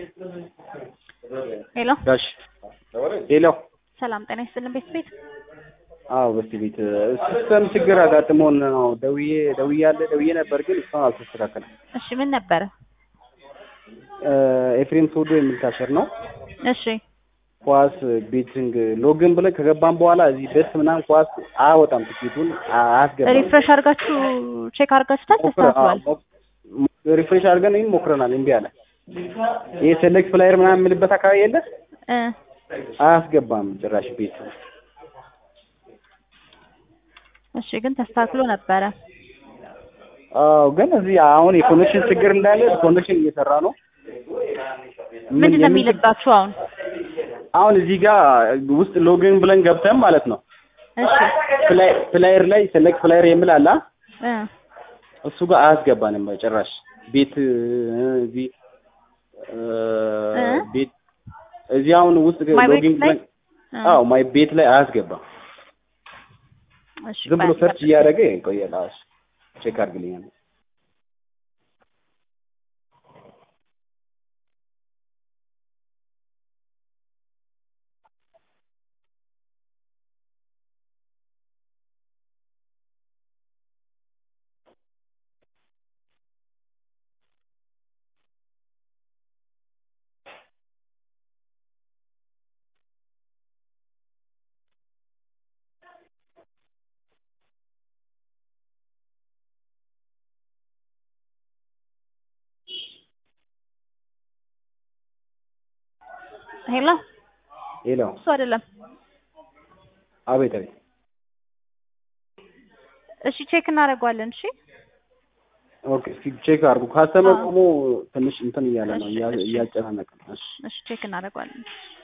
ሄሎ ጋሽ ሄሎ ሰላም ጤና ይስጥልን ቤት ቤት አዎ በስቲ ቤት ሲስተም ችግር አጋጥሞን ነው ደውዬ ደውዬ ደውዬ ነበር ግን እስካሁን አልተስተካከለም። እሺ ምን ነበረ? ኤፍሬም ሶዶ የሚል ካሸር ነው እሺ ኳስ ቤቲንግ ሎግን ብለን ከገባን በኋላ እዚህ ደስ ምናምን ኳስ አያወጣም ትኬቱን አያስገባም። ሪፍሬሽ አድርጋችሁ ቼክ አድርጋችሁታል? ተስተካክሏል? ሪፍሬሽ አድርገን ይህን ሞክረናል፣ እምቢ አለ። ይሄ ሴሌክት ፕላየር ምናምን የምልበት አካባቢ የለ እ አያስገባም ጭራሽ ቤት እሺ ግን ተስተካክሎ ነበረ። አዎ ግን እዚህ አሁን የኮኔክሽን ችግር እንዳለ ኮኔክሽን እየሰራ ነው። ምን ምንድን ነው የምን የሚልባችሁ አሁን? አሁን እዚህ ጋር ውስጥ ሎግን ብለን ገብተን ማለት ነው እሺ ፕላይ- ፕላየር ላይ ሴሌክት ፕላየር የሚል አለ እ እሱ ጋር አያስገባንም በጭራሽ ቤት እ፣ እዚህ እ፣ እ? ቤት እዚህ አሁን ውስጥ ማይ ቤት ሎጊን ላይ? ብለን እ፣ አዎ ማይ ቤት ላይ አያስገባም። እሺ ዝም ብሎ ቆይ ሰርች እያደረገ ይቆያል። አዎ ቼክ አድርግልኛል። ሄሎ ሄሎ እሱ አይደለም። አቤት አቤት እሺ ቼክ እናደርገዋለን። እሺ ኦኬ እስኪ ቼክ አድርጉ። ካስተመር አዎ። ቆሞ ትንሽ እንትን እያለ ነው እሺ፣ እያ- እሺ። እያጨናነቀ ነው። እሺ እሺ ቼክ እናደርገዋለን።